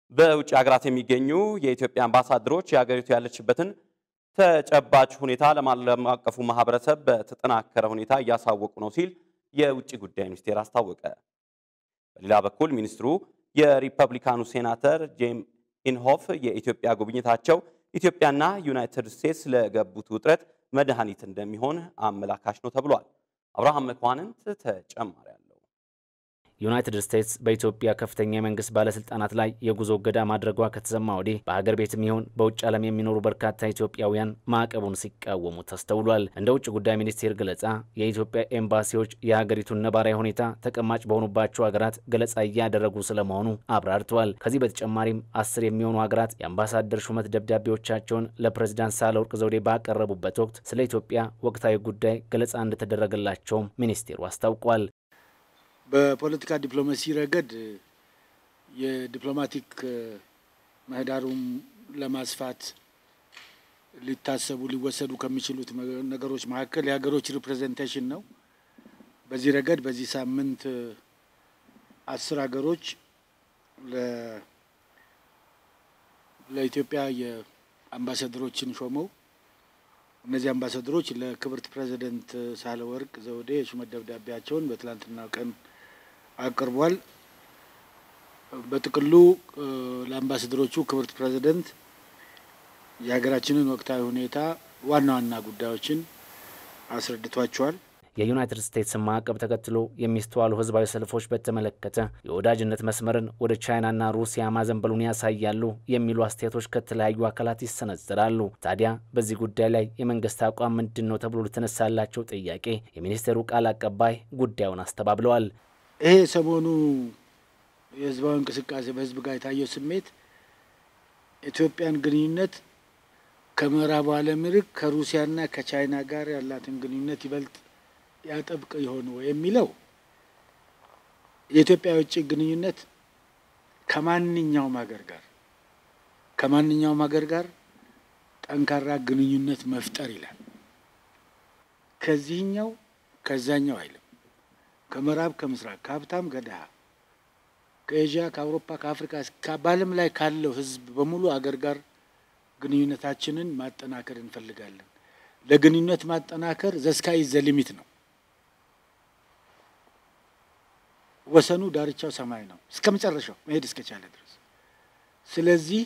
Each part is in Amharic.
በውጭ ሀገራት የሚገኙ የኢትዮጵያ አምባሳደሮች የሀገሪቱ ያለችበትን ተጨባጭ ሁኔታ ለዓለም አቀፉ ማህበረሰብ በተጠናከረ ሁኔታ እያሳወቁ ነው ሲል የውጭ ጉዳይ ሚኒስቴር አስታወቀ። በሌላ በኩል ሚኒስትሩ የሪፐብሊካኑ ሴናተር ጄም ኢንሆፍ የኢትዮጵያ ጉብኝታቸው ኢትዮጵያና ዩናይትድ ስቴትስ ለገቡት ውጥረት መድኃኒት እንደሚሆን አመላካሽ ነው ተብሏል። አብርሃም መኳንንት ተጨማሪ አለው። ዩናይትድ ስቴትስ በኢትዮጵያ ከፍተኛ የመንግስት ባለስልጣናት ላይ የጉዞ እገዳ ማድረጓ ከተሰማ ወዲህ በሀገር ቤትም ይሁን በውጭ ዓለም የሚኖሩ በርካታ ኢትዮጵያውያን ማዕቀቡን ሲቃወሙ ተስተውሏል። እንደ ውጭ ጉዳይ ሚኒስቴር ገለጻ የኢትዮጵያ ኤምባሲዎች የሀገሪቱን ነባራዊ ሁኔታ ተቀማጭ በሆኑባቸው ሀገራት ገለጻ እያደረጉ ስለመሆኑ አብራርተዋል። ከዚህ በተጨማሪም አስር የሚሆኑ ሀገራት የአምባሳደር ሹመት ደብዳቤዎቻቸውን ለፕሬዚዳንት ሳህለወርቅ ዘውዴ ባቀረቡበት ወቅት ስለ ኢትዮጵያ ወቅታዊ ጉዳይ ገለጻ እንደተደረገላቸውም ሚኒስቴሩ አስታውቋል። በፖለቲካ ዲፕሎማሲ ረገድ የዲፕሎማቲክ ምህዳሩን ለማስፋት ሊታሰቡ ሊወሰዱ ከሚችሉት ነገሮች መካከል የሀገሮች ሪፕሬዘንቴሽን ነው። በዚህ ረገድ በዚህ ሳምንት አስር ሀገሮች ለኢትዮጵያ የአምባሳደሮችን ሾመው እነዚህ አምባሳደሮች ለክብርት ፕሬዚደንት ሳህለወርቅ ዘውዴ የሹመት ደብዳቤያቸውን በትላንትናው ቀን አቅርቧል። በጥቅሉ ለአምባሳደሮቹ ክብርት ፕሬዚደንት የሀገራችንን ወቅታዊ ሁኔታ ዋና ዋና ጉዳዮችን አስረድቷቸዋል። የዩናይትድ ስቴትስን ማዕቀብ ተከትሎ የሚስተዋሉ ህዝባዊ ሰልፎች በተመለከተ የወዳጅነት መስመርን ወደ ቻይናና ሩሲያ ማዘንበሉን ያሳያሉ የሚሉ አስተያየቶች ከተለያዩ አካላት ይሰነዘራሉ። ታዲያ በዚህ ጉዳይ ላይ የመንግስት አቋም ምንድን ነው ተብሎ ለተነሳላቸው ጥያቄ የሚኒስቴሩ ቃል አቀባይ ጉዳዩን አስተባብለዋል። ይሄ ሰሞኑ የህዝባዊ እንቅስቃሴ በህዝብ ጋር የታየው ስሜት ኢትዮጵያን ግንኙነት ከምዕራቡ ዓለም ይልቅ ከሩሲያና ከቻይና ጋር ያላትን ግንኙነት ይበልጥ ያጠብቅ ይሆን የሚለው የኢትዮጵያ የውጭ ግንኙነት ከማንኛውም ሀገር ጋር ከማንኛውም ሀገር ጋር ጠንካራ ግንኙነት መፍጠር ይላል። ከዚህኛው ከዛኛው አይልም። ከምዕራብ ከምስራቅ፣ ከሀብታም ከድሃ፣ ከኤዥያ፣ ከአውሮፓ፣ ከአፍሪካ በዓለም ላይ ካለው ህዝብ በሙሉ አገር ጋር ግንኙነታችንን ማጠናከር እንፈልጋለን። ለግንኙነት ማጠናከር ዘስካይ ዘ ሊሚት ነው። ወሰኑ ዳርቻው ሰማይ ነው፣ እስከ መጨረሻው መሄድ እስከቻለ ድረስ። ስለዚህ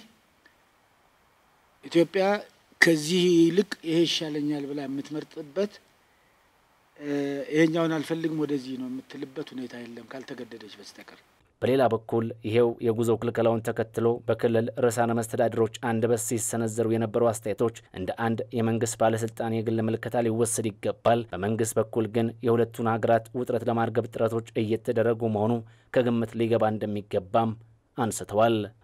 ኢትዮጵያ ከዚህ ይልቅ ይሄ ይሻለኛል ብላ የምትመርጥበት ይሄኛውን አልፈልግም ወደዚህ ነው የምትልበት ሁኔታ የለም ካልተገደደች በስተቀር። በሌላ በኩል ይሄው የጉዞ ክልከላውን ተከትሎ በክልል ርዕሳነ መስተዳድሮች አንደበት ሲሰነዘሩ የነበሩ አስተያየቶች እንደ አንድ የመንግስት ባለስልጣን የግል ምልከታ ሊወሰድ ይገባል። በመንግስት በኩል ግን የሁለቱን ሀገራት ውጥረት ለማርገብ ጥረቶች እየተደረጉ መሆኑ ከግምት ሊገባ እንደሚገባም አንስተዋል።